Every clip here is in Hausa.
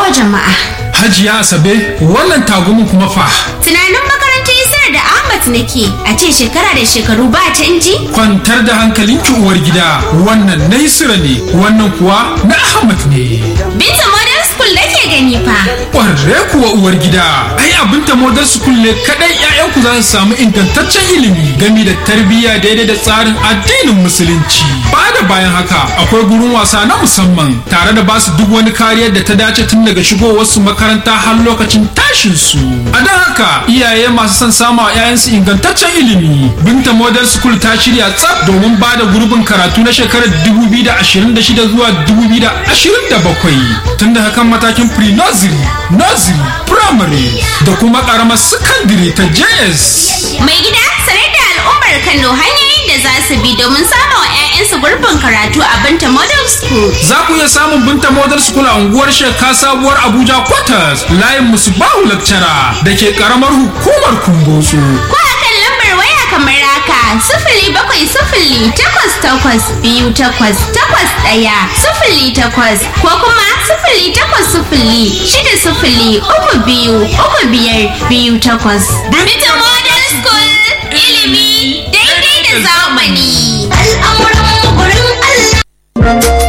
wa jama'a. Hajiya Asabe, wannan tagumin kuma fa. Tunanin makarantar Isar da Ahmad nake a ce shekara da shekaru ba canji? Kwantar da hankalinki uwar gida, wannan na Isra ne, wannan kuwa na Ahmad ne. Binta Modern School nake gani fa. Ƙwarre kuwa uwar gida, ai abinta Modern School ne kaɗai 'ya'yanku za su samu ingantaccen ilimi gami da tarbiyya daidai da tsarin addinin Musulunci. Ba da bayan haka, akwai gurin wasa na musamman tare da basu duk wani kariyar da ta dace tun daga shigowarsu makaranta har lokacin tashin su. A don haka, iyaye masu son samu a 'ya'yansu ingantaccen ilimi. Binta Modern School ta shirya tsaf domin ba da gurbin karatu na shekarar 2026 zuwa 2027 tun da hakan matakin pre-nursery, nursery, primary da kuma karamar secondary ta JS. Mai gida sanar da al'ummar Kano hanyoyin da za su bi domin samun wa 'ya'yansu gurbin karatu a Binta Modern School. Za ku iya samun Binta Model School a unguwar Sheka Sabuwar Abuja Quarters layin Musubahu Lecturer da ke karamar hukumar Kumbotso. Ko a kan lambar waya kamar haka sifili bakwai sifili takwas takwas biyu takwas takwas ɗaya sifili takwas ko kuma sifili takwas sifili shida sifili uku biyu uku biyar biyu takwas. Binta Modern School ilimi daidai da zamani. Al'amuran gurin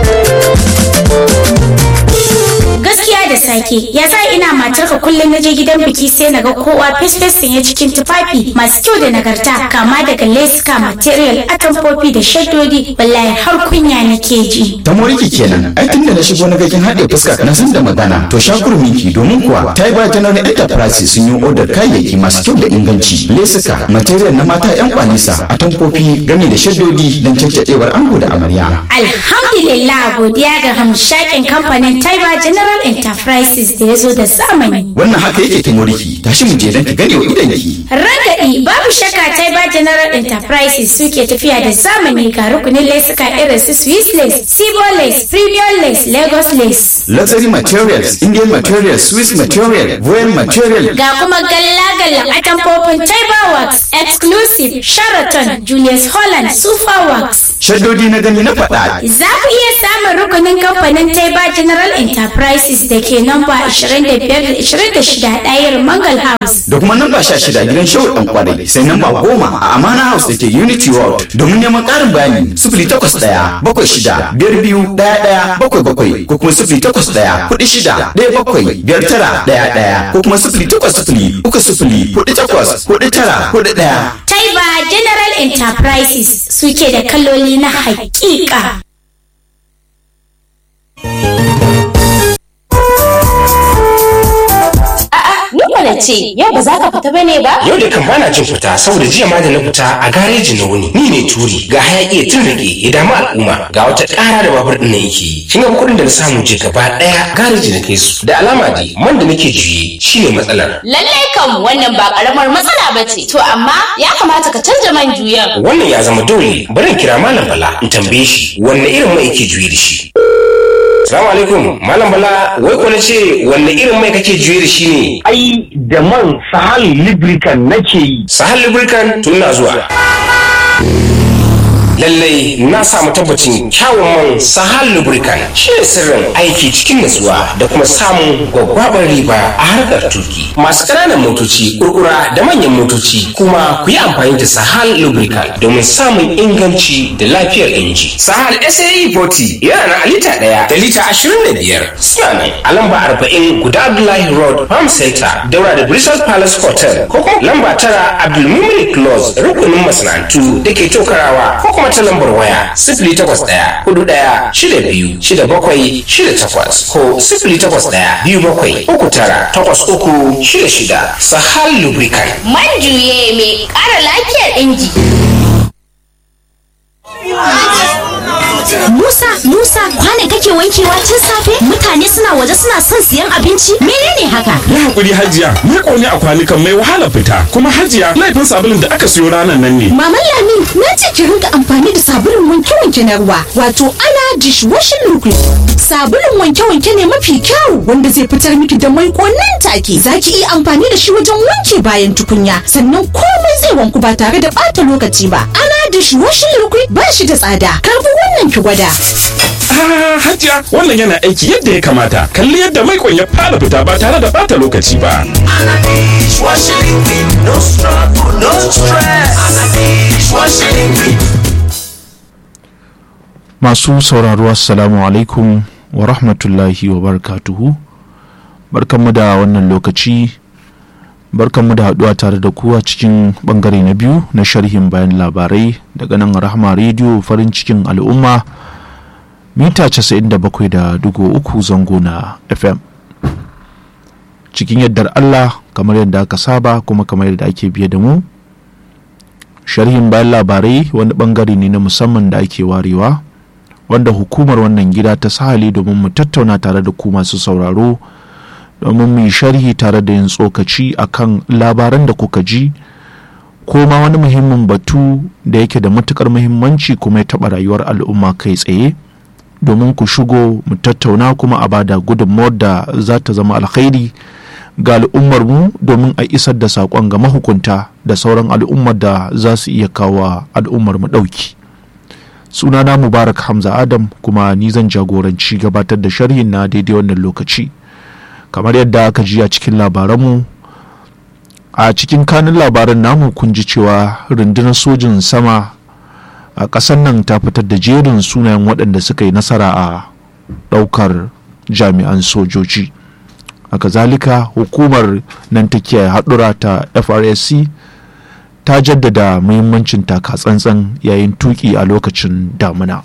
gaskiya da sake ya sa ina matarka kullum na je gidan biki sai na ga kowa fesfes sanye cikin tufafi masu kyau da nagarta kama daga leska material atamfofi da shaddodi wallahi har kunya nake ji ta moriki kenan ai tunda na shigo na gakin haɗe fuska na san da magana to shakurminki domin kuwa ta yi ba general enterprise sun yi odar kayayyaki masu kyau da inganci lesuka material na mata yan kwanisa atamfofi gami da shaddodi don caccadewar ango da amarya alhamdulillah godiya ga hamshakin kamfanin taiba general enterprises da ya zo da zamani wannan haka yake ta moriki tashi mu je don ki gane wa idanki Ragaɗi babu shakka Taiba General Enterprises suke tafiya da zamani ga rukunin lesuka irin su Swiss lace, Sibo lace, Premium lace, Lagos lace. luxury materials indian materials swiss material voyage material Ga kuma galla-gallan atamfofin Taiba Works, Exclusive, Sheraton, Julius Holland, Super Works. shaddodi na gani na faɗa Za ku iya samun rukunin kamfanin Taiba General Enterprises da ke namba 25-26 ɗayar Mangal House. da kuma namba sha shida gidan shehu dan kwadai sai namba goma a amana house da ke unity world domin neman karin bayani sifili takwas ɗaya bakwai shida biyar biyu ɗaya ɗaya bakwai bakwai ko kuma sifili takwas ɗaya kuɗi shida ɗaya bakwai biyar tara ɗaya ɗaya ko kuma sifili takwas sifili uku sifili kuɗi takwas kuɗi tara kuɗi ɗaya. Taiba General Enterprises suke da kaloli na haƙiƙa. Nuna ce, yau ba za ka fita bane ba? Yau da kan bana jin fita saboda jiya ma da na fita a gareji na wuni. Ni ne turi ga hayaki ya tun rage ya damu al'umma ga wata ƙara da babur ɗin na yake yi. Kin ga kuɗin da na samu je gaba ɗaya gareji na kai su. Da alama dai man da nake juye shine matsalar. Lallai kam wannan ba karamar matsala ba ce. To amma ya kamata ka canja man juyan. Wannan ya zama dole bari in kira Malam Bala in tambaye shi wanne irin mai yake juye da shi. Salamu alaikum Malam Bala wai ko na ce wanne irin mai kake juye da shi ne? ai da man sahal lubricant nake yi Sahal Lubricant tun na zuwa. Lallai na samu tabbacin kyawun man Sahal Lubricant shi ne sirrin aiki cikin natsuwa da kuma samun gwaggwabar riba a harkar tuki. Masu ƙananan motoci, kurkura da manyan motoci kuma ku yi amfani da Sahal Lubricant domin samun inganci da lafiyar inji. Sahal SAE 40 yana na a lita ɗaya da lita ashirin da biyar. Suna nan a lamba arba'in guda Abdullahi Road Farm Center daura da Bristol Palace Hotel ko kuma lamba tara Abdulmumin Close rukunin masana'antu da ke tokarawa ko kuma ta lambar waya sifili takwas ɗaya hudu ɗaya shida biyu shida bakwai shida takwas ko sifili takwas ɗaya biyu bakwai uku tara takwas uku shida shida Sahal Lubricant. Man juye mai ƙara lafiyar inji. Musa, Musa, kwane kake wankewa tun safe? Mutane suna waje suna son siyan abinci? Menene haka? Yi hakuri hajiya, ni ƙone a kwanukan mai wahala fita, kuma hajiya laifin sabulun da aka siyo ranar nan ne. Maman Lami, na ce ki rinka amfani da sabulun wanke-wanke na ruwa, wato ana dishwashing liquid. Sabulun wanke-wanke ne mafi kyau wanda zai fitar miki da mai nan take. Za ki iya amfani da shi wajen wanke bayan tukunya, sannan komai zai wanku ba tare da ɓata lokaci ba. Ana dishwashing liquid ba shi da tsada. Karbi wannan ki gwada. Ah, hajiya wannan yana aiki yadda ya kamata kalli yadda maikon ya fara fita ba tare da bata lokaci ba masu sauraro assalamu alaikum wa rahmatullahi wa barakatuhu barkanmu da wannan lokaci barkanmu da haduwa tare da ku a cikin bangare na biyu na sharhin bayan labarai daga nan rahama rediyo farin cikin al'umma mita 97.3 zango na fm cikin yardar allah kamar yadda aka saba kuma kamar yadda ake biye da mu sharhin bayan labarai wani bangare ne na musamman da ake warewa wanda hukumar wannan gida ta sahali domin mu tattauna tare da ku masu sauraro domin mu yi sharhi tare da yin tsokaci akan labaran da kuka ji ko ma wani muhimmin batu da yake da matukar muhimmanci kuma ya taɓa rayuwar al'umma kai tsaye domin ku shigo mu tattauna kuma a bada gudunmawar da za ta zama alkhairi ga al'ummar mu domin a isar da saƙon ga mahukunta da sauran al'ummar da za su iya kawo al'ummar mu ɗauki. sunana mubarak hamza adam kuma ni zan jagoranci gabatar da sharhin na daidai wannan lokaci kamar yadda aka ji a cikin labaranmu a cikin kanin labaran namu kun ji cewa rundunar sojin sama a ƙasar nan ta fitar da jerin sunayen waɗanda suka yi nasara a ɗaukar jami'an sojoji a kazalika hukumar nan ta kiyaye haɗura ta frsc ta jaddada muhimmancin taka tsantsan yayin tuki a lokacin damuna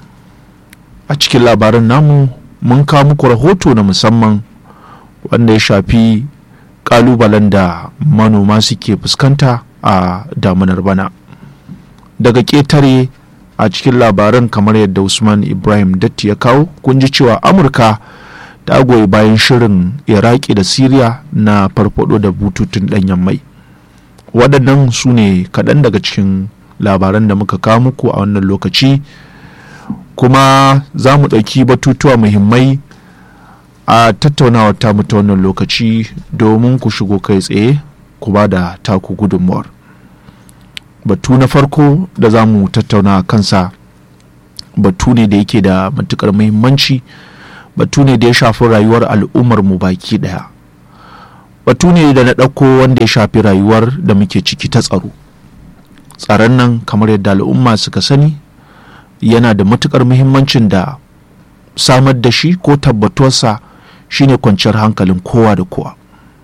a cikin labaran namu mun kawo muku rahoto na musamman wanda ya shafi kalubalen da manoma suke fuskanta a damunar bana daga ƙetare a cikin labaran kamar yadda usman ibrahim datti ya kawo kun ji cewa amurka ta goyi bayan shirin iraki da siriya na farfado da bututun ɗanyen mai waɗannan su ne kaɗan daga cikin labaran da muka kawo muku a wannan lokaci kuma za mu ɗauki batutuwa muhimmai a tattaunawa ta ta wannan lokaci domin ku shigo kai tsaye ku ba da taku gudunmuwar batu na farko da za mu tattauna kansa batu ne da yake da matukar muhimmanci batu ne da ya shafi rayuwar al'ummar mu baki ɗaya batu ne da na ɗauko wanda ya shafi rayuwar da muke ciki ta tsaro tsaron nan kamar yadda al'umma suka sani yana da matukar muhimmancin da samar da shi ko tabbatuwarsa shine kwanciyar hankalin kowa da kowa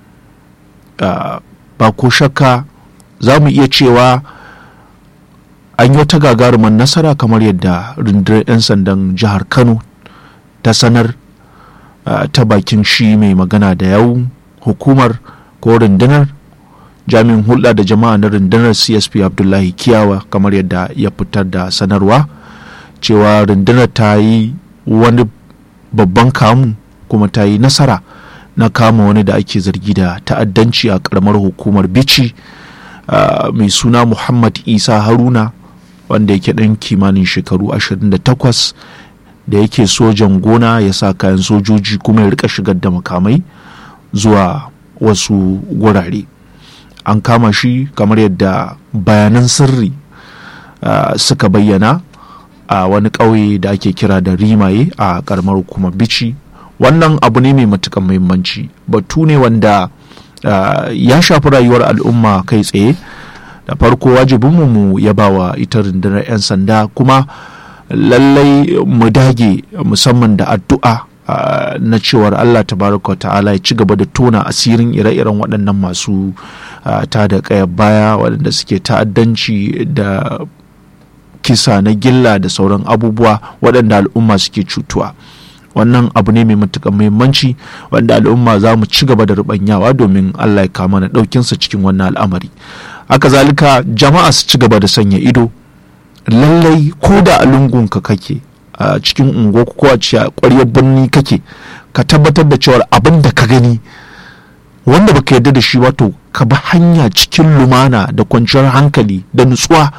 ba ko shakka za mu iya cewa an yi wata gagarumar nasara kamar yadda rundunar 'yan sandan jihar kano ta sanar ta bakin shi mai magana da yau hukumar ko rundunar jami'in hulɗa da jama'a na rundunar csp abdullahi kiyawa kamar yadda ya fitar da sanarwa cewa rundunar ta yi wani babban kamu kuma ta yi nasara na kama wani da ake zargi da ta'addanci a karamar hukumar bici mai suna muhammad isa haruna wanda yake ɗan kimanin shekaru 28 da yake sojan gona ya sa kayan sojoji kuma ya rika shigar da makamai zuwa wasu gurare an kama shi kamar yadda bayanan sirri uh, suka bayyana a uh, wani ƙauye da ake kira da rimaye a ƙaramar hukumar bici wannan abu ne mai matukan muhimmanci batu ne wanda uh, ya shafi rayuwar al'umma kai tsaye da farko wajibinmu mu ya bawa ita rundunar 'yan sanda kuma lallai mu dage musamman da addu'a Uh, na cewar Allah tabaraka ta'ala ya ci gaba da tona asirin ire-iren waɗannan masu uh, ta da ƙayar baya waɗanda suke ta'addanci da kisa na gilla da sauran abubuwa waɗanda al'umma suke cutuwa wannan abu ne mai matuƙar muhimmanci wanda al'umma za mu ci gaba da rubanyawa domin Allah ya kama na ɗaukinsa cikin wannan al'amari haka zalika jama'a su ci gaba da sanya ido lallai ko da a lungunka kake a cikin unguwa ko a ƙwaryar birni kake ka tabbatar da cewa abin da ka gani wanda baka yarda da shi wato ka bi hanya cikin lumana da kwanciyar hankali da nutsuwa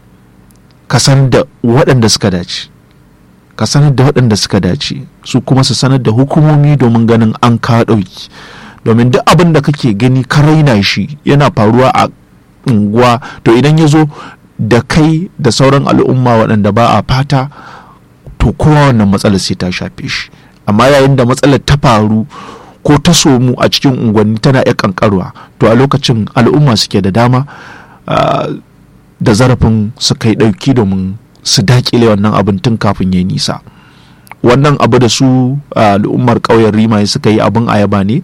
ka san da waɗanda suka dace ka sanar da waɗanda suka dace su kuma su sanar da hukumomi domin ganin an ka ɗauki domin duk abin da kake gani ka raina shi yana faruwa a unguwa to idan ya zo da kai da sauran al'umma waɗanda ba a fata to to kowa wannan matsalar sai ta shafe shi amma yayin da matsalar ta faru ko ta somu a cikin unguwanni tana iya kankarwa to a lokacin al'umma suke da dama da zarafin su kai ɗauki domin su dakile wannan abin tun kafin ya nisa wannan abu da su al'ummar ƙauyen rimaye suka yi abin ayaba ne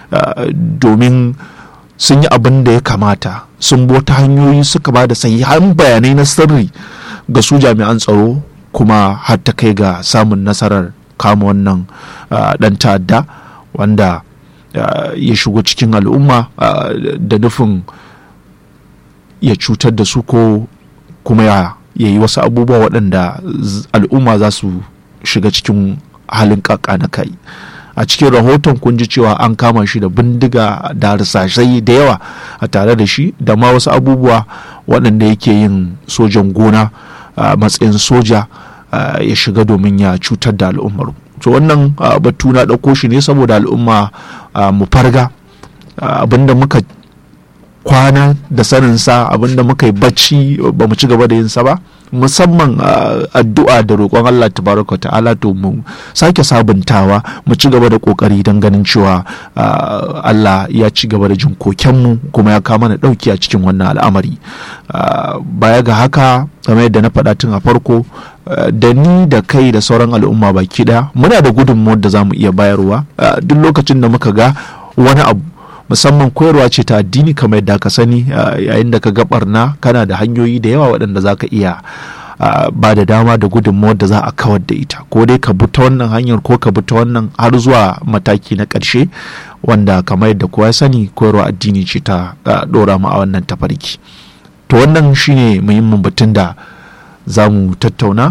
domin sun yi abin da ya kamata sun bota hanyoyi suka ba da sahihan bayanai na sirri ga su jami'an tsaro kuma har ta kai ga samun nasarar kama wannan dan ta'adda wanda ya shigo cikin al'umma da nufin ya cutar da su ko kuma ya yi wasu abubuwa waɗanda al'umma za su shiga cikin halin kaka na kai a cikin rahoton kun ji cewa an kama shi da bindiga da harsashai da yawa a tare da shi da ma wasu abubuwa waɗanda yake yin sojan gona a matsayin soja ya shiga domin ya cutar da al'ummar to wannan batu na ɗauko shi ne saboda al'umma mu farga abinda muka kwana da saninsa abinda muka yi bacci ba mu ci gaba da yinsa ba musamman addu'a da roƙon Allah tabaraka ta'ala to mu sake sabuntawa mu ci gaba da ƙoƙari don ganin cewa Allah ya ci gaba da jin kokenmu kuma ya kama na ɗauki a cikin wannan al'amari baya ga haka kamar yadda na faɗa tun a farko da ni da kai da sauran al'umma baki ɗaya muna da gudunmuwar da za mu iya bayarwa duk lokacin da muka ga wani abu musamman koyarwa ce ta addini kamar yadda ka sani yayin da ka ga barna kana da hanyoyi da yawa waɗanda za ka iya ba da dama da gudunmawar da za a kawar da ita ko dai ka bi ta wannan hanyar ko ka bi ta wannan har zuwa mataki na ƙarshe wanda kamar yadda kowa ya sani koyarwa addini ce ta ɗora mu a wannan tafarki to wannan shine muhimmin batun da za mu tattauna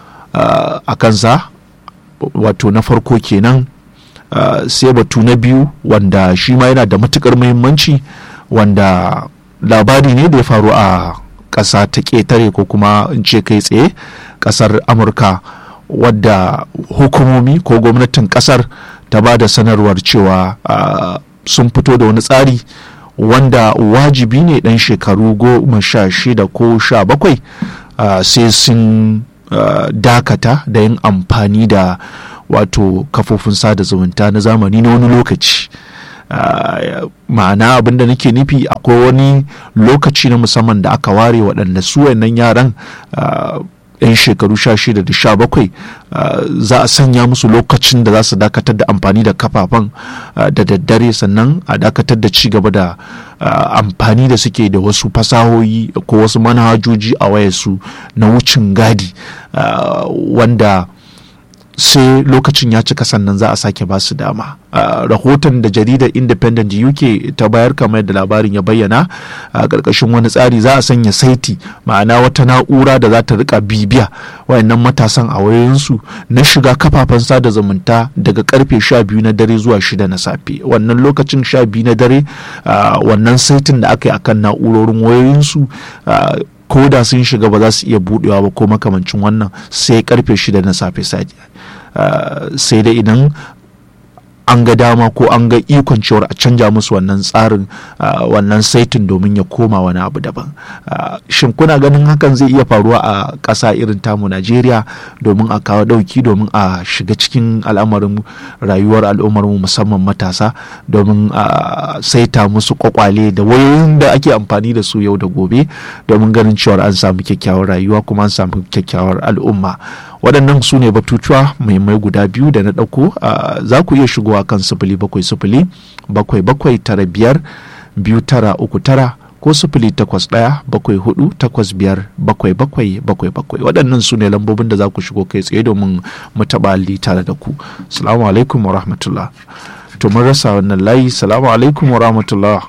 a kansa wato na farko kenan Uh, sai batu na biyu wanda shi ma yana da matukar muhimmanci wanda labari ne da ya faru a ƙasa ta ƙetare ko kuma in ce kai tsaye ƙasar amurka wadda hukumomi ko gwamnatin ƙasar ta ba da sanarwar cewa uh, sun fito da wani tsari wanda wajibi ne ɗan shekaru goma sha shida ko sha bakwai uh, sai sun dakata da yin amfani da wato kafofin sada zumunta na zamani na wani lokaci ma'ana abinda nake nufi akwai wani lokaci na musamman da aka ware waɗanda su wannan yaran yan shekaru sha shida da sha bakwai za a sanya musu lokacin da za su dakatar da amfani da kafafen da daddare sannan a dakatar da ci gaba da amfani da suke da wasu fasahohi ko wasu manhajoji a wayarsu na wucin gadi wanda sai lokacin ya cika sannan za a sake ba su dama rahoton da jaridar independent uk ta bayar kamar da labarin ya bayyana a ƙarƙashin wani tsari za a sanya saiti ma'ana wata na'ura da za ta rika bibiya wayannan matasan a wayoyinsu na shiga kafafen sada zumunta daga karfe 12 na dare zuwa 6 na safe wannan lokacin 12 na dare wannan saitin da aka yi akan na'urorin wayoyinsu ko da sun shiga ba za su iya budewa ba ko makamancin wannan sai karfe 6 na safe sai dai idan an ga dama ko an ga ikon cewar a canja musu wannan tsarin wannan saitin domin ya koma wani abu daban shin kuna ganin hakan zai iya faruwa a ƙasa irin tamu najeriya domin a kawo ɗauki domin a shiga cikin al'amarin rayuwar al'ummarmu musamman matasa domin a saita musu kwakwale da wayoyin da ake amfani da su yau da gobe domin ganin cewar an samu kyakkyawar rayuwa kuma an samu kyakkyawar al'umma waɗannan su ne batutuwa muhimmai guda biyu da na ɗauko za ku iya shigowa kan sifili bakwai sifili bakwai bakwai tara biyar biyu tara uku tara ko sifili takwas ɗaya bakwai hudu takwas biyar bakwai bakwai bakwai bakwai waɗannan su ne lambobin da za ku shigo kai tsaye domin mu taɓa alli tare da ku salamu alaikum wa rahmatullah to mun rasa wannan layi salamu alaikum wa rahmatullah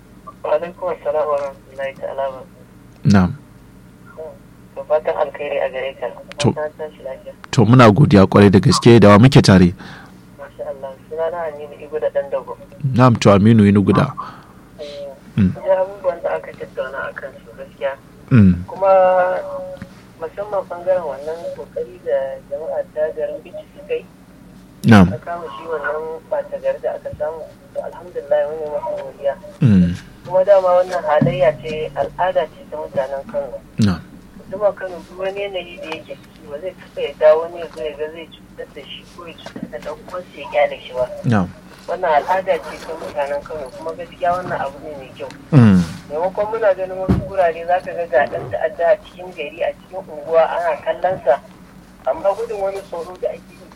na'am fatan alkhairi a gare ka. To, to muna godiya kwarai da gaske da wa muke tare. Masha Allah, suna na Aminu Igu da ɗan dago. Na'am to Aminu Inu guda. Ya abubuwan da aka tattauna a kan su gaskiya. Kuma musamman bangaren wannan kokari da jama'a ta garin bici suka yi. Na'am. Aka kama shi wannan ɓata gari da aka samu. To alhamdulillah wani masu godiya. Kuma dama wannan halayya ce al'ada ce ta mutanen Kano. Na'am. Duma Kano duk wani yanayi da yake ciki ba zai taɓa yadda wani ya zo ya ga zai cutar da shi ko ya cutar da ɗan uwansa ya kyale shi ba na'am wannan al'ada ce ta mutanen kano kuma gaskiya wannan abu ne mai kyau mm, maimakon muna ganin wasu gurare za ka ga ga ɗan ta'adda a cikin gari a cikin unguwa ana kallonsa amma gudun wani tsoro da ake yi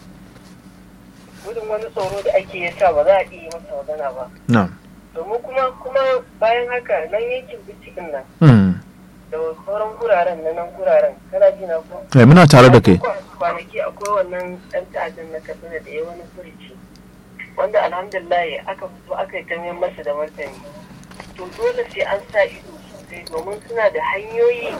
gudun wani tsoro da ake yi sa ba za a iya yi masa magana ba na'am domin kuma kuma bayan haka nan yankin binciken nan mm. da sauran guraren na nan guraren kana ji na ko Eh, muna tare da kai kwanaki akwai wannan ɗan ta'addan na katsina da ya wani furici wanda alhamdulillah aka fito aka yi kamar masa da martani to dole sai an sa ido sosai domin suna da hanyoyi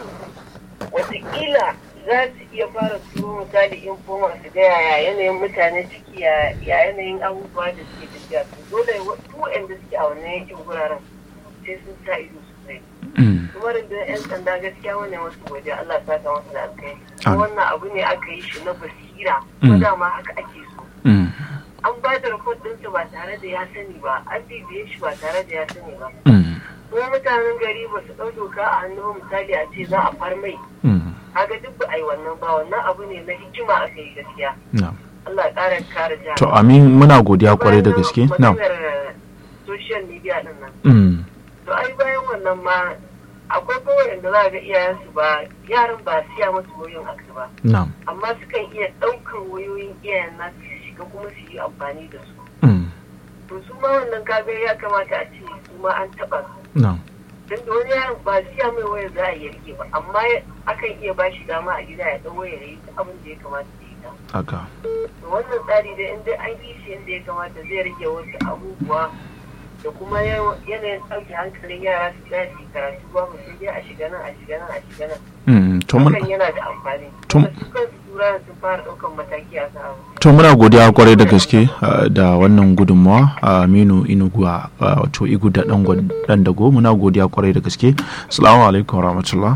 watakila za su iya fara turo misali infoma su ga yaya yanayin mutane ciki ya ya yanayin abubuwa da suke tafiya to dole duk waɗanda suke a wannan yankin guraren sai sun sa ido sosai kuma rundunar 'yan sanda gaskiya wani wasu waje Allah ya saka masa da alkai kuma wannan abu ne aka yi shi na basira kuma dama haka ake so Mm, an ba da report ɗinsa ba tare da ya sani ba an bibiye shi ba tare da ya sani ba mm, kuma mutanen gari ba su ɗau doka a hannu ba, misali a ce za a far mai mm, kaga duk ba a yi wannan ba wannan abu ne na hikima aka yi gaskiya na'am Allah ya ƙara kare jihar to amin muna godiya kwarai da gaske na'am maganar social media ɗin nan mm, to ai bayan wannan ma akwai kowai da za ga iyayensu ba yaran ba siya musu wayoyin aksu ba na'am amma sukan iya ɗaukar wayoyin iyayen nasu su shiga kuma su yi amfani da su mm, to su ma wannan kaga ya kamata a ce su ma an taɓa su na'am don da wani yaron ba siya mai wayar za a yi rike ba amma akan iya ba shi dama a gida ya ɗau wayar ya yi ta abin da ya kamata ya yi ta haka to wannan tsari dai in dai an yi shi yadda ya kamata zai rage wasu abubuwa da kuma yanayin ɗauke hankalin yara su tsaya su yi karatu ba mu sai dai a shiga nan a shiga nan a shiga nan mm, to mun hakan yana da amfani to- kuma su kansu tura sun fara ɗaukan mataki a kan abu to muna godiya kwarai da gaske uh, da wannan gudunmawa uh, aminu inuguwa uh, wato igu da dan dago muna godiya kwarai da gaske assalamu alaikum warahmatullah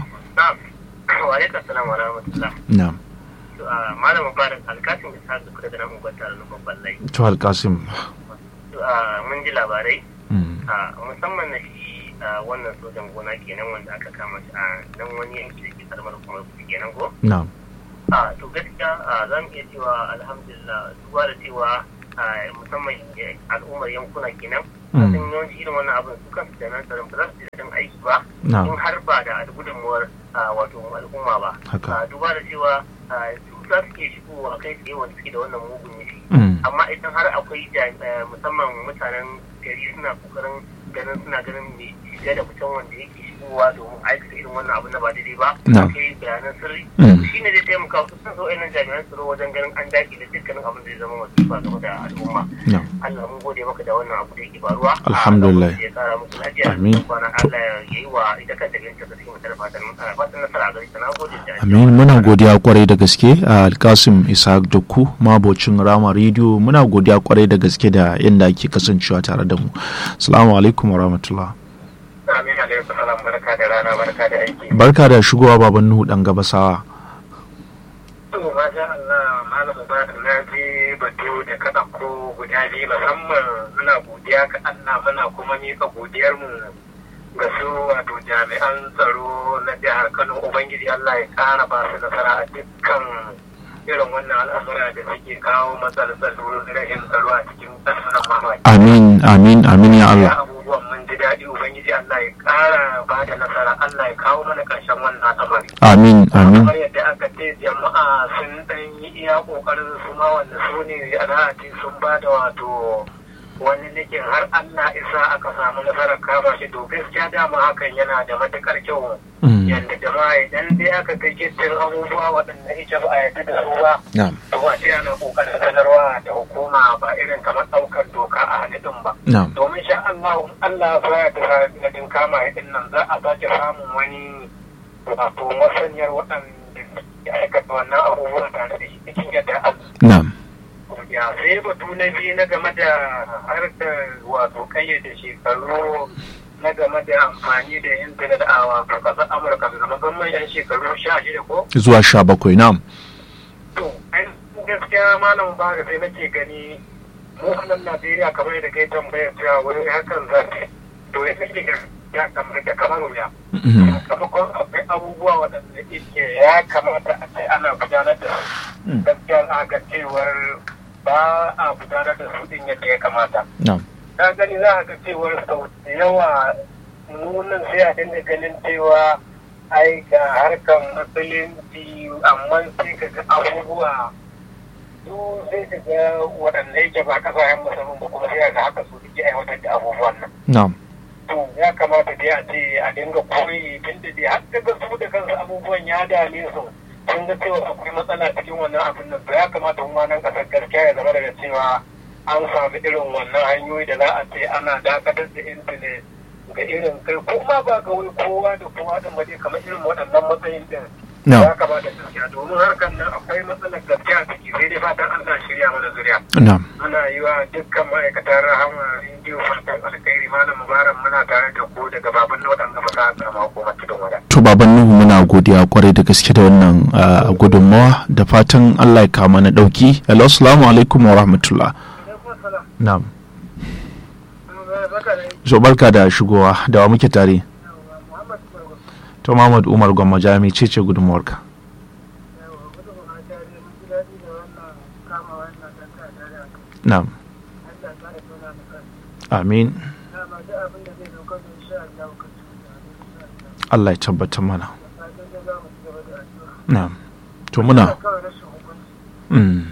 wa alaikum salam wa rahmatullah na'am to a malamin barin alkasin da sa suka daga nan unguwar tare na babban layi to alkasim to a mun ji labarai mm, a musamman na shi a wannan sojan gona kenan wanda aka kama shi a nan wani yanki da ke karamar kuma kenan ko na'am a to gaskiya a za mu iya cewa alhamdulillah duba da cewa a musamman eh, al'ummar yankuna kenan Mm. sun yawanci irin wannan abin su kansu da nan tsaron ba za su ji daɗin aiki ba Na'am. in har ba da gudunmuwar a, wato al'umma ba Haka. A, duba da cewa a, su za su iya shigowa kai tsaye wanda suke da wannan mugun nufi Mm. amma idan har akwai jami- eh, musamman mutanen gari suna kokarin ganin suna ganin mai shiga da mutum wanda yake shigowa domin aikata irin wannan abu na ba daidai ba Na'am. akwai bayanan sirri Mm. shi ne zai taimaka su sun zo irin jami'an tsaro wajen ganin an daki da dukkanin abin da zai zama wasifa game da al'umma na'am Allah mun gode maka da wannan abu da yake faruwa Alhamdulillah. Allah ya kara musu lafiya Amin. da kwana Allah ya yi wa ita kanta ganin ta cikin mutar fatan fatan nasara a gare ta na gode da amin muna godiya kwarai da gaske a alkasim ishaq dukku mabocin rama rediyo muna godiya kwarai da gaske da yadda ake kasancewa tare da mu assalamu alaikum warahmatullah Amin alaikum salam barka da rana barka da aiki barka da shigowa baban nuhu dan gabasawa To, masha Allah, Malam Mubarak na je batu da ka ɗauko guda biyu musamman muna godiya ga Allah muna kuma mika godiyarmu ga su wato jami'an tsaro na jihar Kano Ubangiji Allah ya ƙara ba su nasara a dukkan irin wannan al'amura da suke kawo matsalar tsaro rashin tsaro a cikin ƙasar mamaki. amin amin amin ya Allah abubuwan mun ji daɗi Ubangiji Allah ya ƙara ba da nasara Allah ya kawo mana ƙarshen wannan al'amari. amin amin kamar yadda aka ce jama'a sun dan yi iya kokarin su ma wanda su ne a ce sun ba da wato wani nikin har Allah isa aka samu nasarar kama shi to gaskiya dama hakan yana da matukar kyau Mm. yadda jama'a idan dai aka kai gittin abubuwa waɗanda ita ba a yarda da su ba na'am to ba sai ana kokarin sanarwa da hukuma ba irin kamar ɗaukar doka a hannun ba na'am domin sha Allah in Allah ya da sanadin kama ya nan za a sake samun wani wato masaniyar waɗanda ya aikata wannan abubuwa tare da shi cikin yadda Allah na'am ya sai batu na biyu na game da harkar wato kayyade shekaru na game da amfani da intanet a wato ƙasar Amurka da musamman yan shekaru sha shida ko zuwa sha bakwai na'am to ai gaskiya malam ba sai nake gani mu a nan Najeriya kamar yadda kai tambayar cewa wani hakan za ta to ya nake ga ya kamata kamar wuya Mhm. sakamakon akwai abubuwa waɗanda yake ya kamata a ce ana gudanar da su gaskiya za ga cewar ba a gudanar da su din yadda ya kamata na'am na gani za a ga cewar sau da yawa nunan sai a dinga ganin cewa ai ga harkar musulunci amma sai ka ga abubuwa su sai ka ga waɗanda yake ba ƙasashen musulun ba kuma sai ga haka su suke aiwatar da abubuwan nan na'am to ya kamata dai a ce a dinga koyi tun da dai har daga su da kansu abubuwan ya dame su sun ga cewa akwai matsala cikin wannan abin nan to ya kamata kuma nan kasar gaskiya ya zama daga cewa an samu irin wannan hanyoyi da za a ce ana dakatar da intanet ga irin kai kuma ba ga wani kowa da kowa da maje kamar irin waɗannan matsayin din No. ya kamata gaskiya domin harkar nan akwai matsalar gaskiya ciki sai dai fatan Allah shirya mana zuriya na'am muna yi wa dukkan ma'aikatan rahama rediyo fatan alkhairi malam mubarak muna tare da ku daga baban na waɗanda ba sa karama hukumar cikin wada to baban nuhu muna godiya kwarai da gaske da wannan ah, gudunmawa da fatan allah ya kama na dauki hello assalamu alaikum wa rahmatullah na'am so barka da shigowa da wa muke tare to Muhammad Umar Gwamma Jami ce ce gudunmawarka na'am amin Allah ya tabbatar mana na'am to muna mm.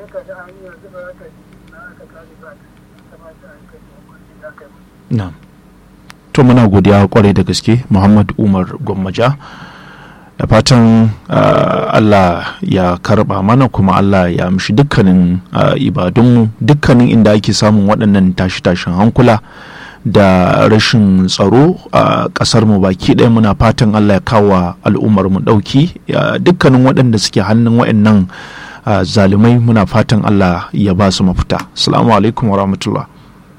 na'am to muna godiya kwarai da gaske Muhammad Umar Gwammaja da fatan ah, Allah ya karba mana kuma Allah ya amshi dukkanin ah, ibadunmu dukkanin inda ake samun waɗannan tashi-tashin hankula da rashin tsaro a ƙasar mu baki ɗaya muna fatan Allah ya kawo al'ummar mu ɗauki ya- dukkanin waɗanda suke hannun waɗannan ah, zalimai muna fatan Allah ya ba su mafita assalamu alaikum wa rahmatullah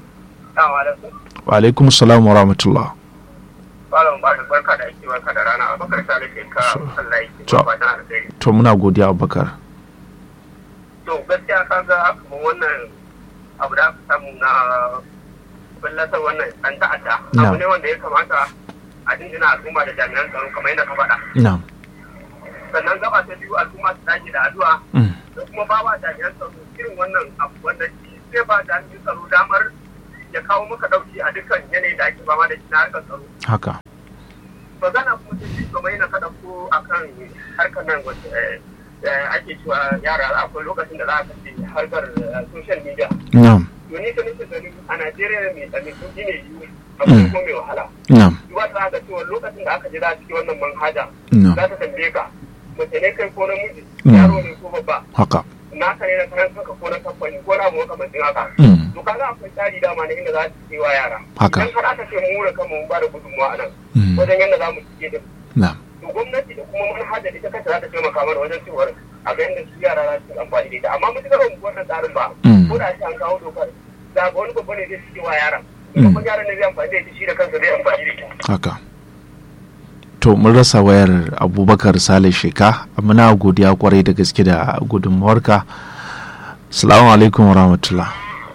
wa alaikum assalam wa rahmatullah Malam ba barka da aiki barka da rana abakar sale ke ka Allah ya To. ba fatan alkhairi to muna godiya Abubakar to gaskiya ka ga kamar wannan abu da aka samu na ballatar wannan an ta'adda Na. abu ne wanda ya kamata a dindina al'umma da jami'an tsaro kamar yadda ka faɗa na'am sannan gaba ta biyu al'umma su dage da addu'a Mm. da kuma ba wa jami'an tsaro irin wannan abu wanda shi zai ba jami'an tsaro damar ya kawo maka ɗauki a dukkan yanayi da ake fama da shi na harkar tsaro haka magana kuma ta biyu kamar yana kaɗa ko akan harkar nan wacce eh, eh, ake cewa yara akwai lokacin da za a kashe harkar eh, social media na'am to ni ta nake ganin a Najeriya mai tsami sun ne yi abu ne ko mai wahala. na'am Duba ta ga cewa lokacin da aka je za a cikin wannan manhaja No. za ta tambaye ka mace ne kai ko namiji Mm. yaro ne ko babba haka naka ne na karan kanka ko na kamfani ko na mu makamancin haka. Mm. To kaga akwai tsari dama na inda za ta ce wa yara. Haka. Idan har aka ce mu da kanmu mun ba da gudunmawa a nan Mm. wajen yadda za mu cike da na'am to gwamnati da kuma manhajar ita kanta za ta taimaka mana wajen cewar a ga yadda su yara za su yi amfani da ita amma mutukar ba mu bi wannan tsarin ba Mm. ko da shi an kawo dokar za ga wani babba ne zai cike wa yaran Mm. babban yaran ne zai amfani da ita shi da kansa zai amfani da ita haka to mun rasa wayar abubakar sale sheka muna godiya kwarai da gaske da gudunmawarka salamu alaikum wa rahmatullah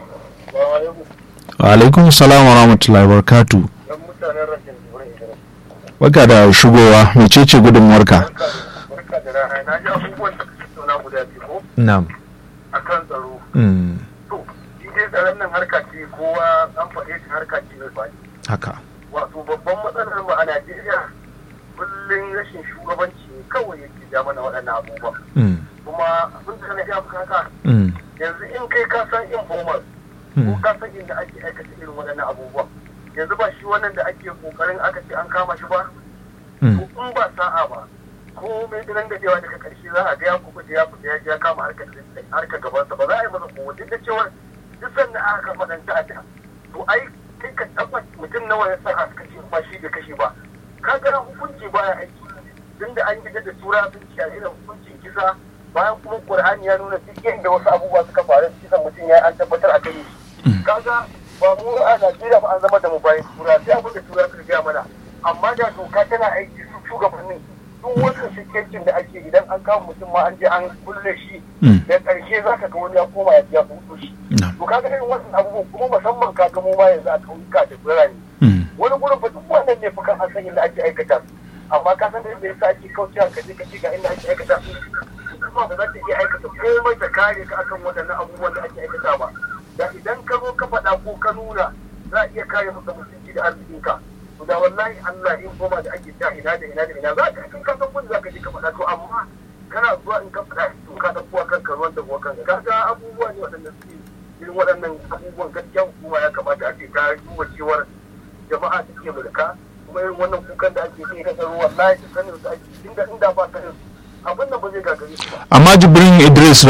wa alaikum salam wa rahmatullah wa barakatu dan mutanen rashin wurin idan baka da shigowa mecece gudunmawarka barka da rana na ji abubuwan da kake tauna guda biyu ko na'am akan tsaro Mm, to shi dai tsaron nan harka ce kowa an faɗe shi harka ce mai faɗi haka wato babban matsalar mu a Najeriya kullum rashin shugabanci ne kawai yake ja mana waɗannan abubuwan Mm, kuma abin da na ga maka haka mm, yanzu in kai ka san informal ko ka san inda ake aikata irin waɗannan abubuwan yanzu ba shi wannan da ake kokarin aka ce an kama shi ba mm, to in ba sa'a ba ko mai dinan da yawa daga karshe za a ga ya kuɓuta ya fita ya je ya kama harkar harkar gabansa ba za a yi masa kowa duk da cewa duk sanda aka kafa ɗan ta'adda to ai kai ka tabbata mutum nawa ya sa aka kashe ba shi da kashe ba ka ga hukunci baya aiki tunda an gida da tura sun ci a irin hukuncin kisa bayan kuma qur'ani ya nuna duk inda wasu abubuwa suka faru kisan mutum ya an tabbatar a kai shi kaga ba mu a Najeriya ba an zama da mu bayan tura sai abin da tura suka gaya mana amma da doka tana aiki su shugabannin duk wasu shikencin da ake idan an kama mutum ma an je an kulle shi da ƙarshe za ka ga wani ya koma ya ya fito shi to kaga irin wannan abubuwan kuma musamman ka ga mu ma yanzu a ƙauyuka da birane wani gurin ba duk wanda nan ne fa kan an san inda ake aikata su amma ka san da yasa ake kaucewa ka je ka ce ga inda ake aikata su kuma ba za ta iya aikata komai ta kare ka akan waɗannan abubuwan da ake aikata ba da idan ka zo ka faɗa ko ka nuna za a iya kare maka mutunci da arzikinka to da wallahi Allah in goma da ake ta ina da ina da ina za ka in ka san kun za ka je ka faɗa to amma kana zuwa in ka faɗa to ka ɗauko wa kanka ruwan da kanka ka ga abubuwa ne waɗanda suke irin waɗannan abubuwan gaskiya hukuma ya kamata a ce ta duba cewar jama'a take mulka kuma irin wannan kukan da ake yi na tsaro wallahi sanin su ake inda inda ba sanin abin nan ba zai gagare su ba amma jibrin idris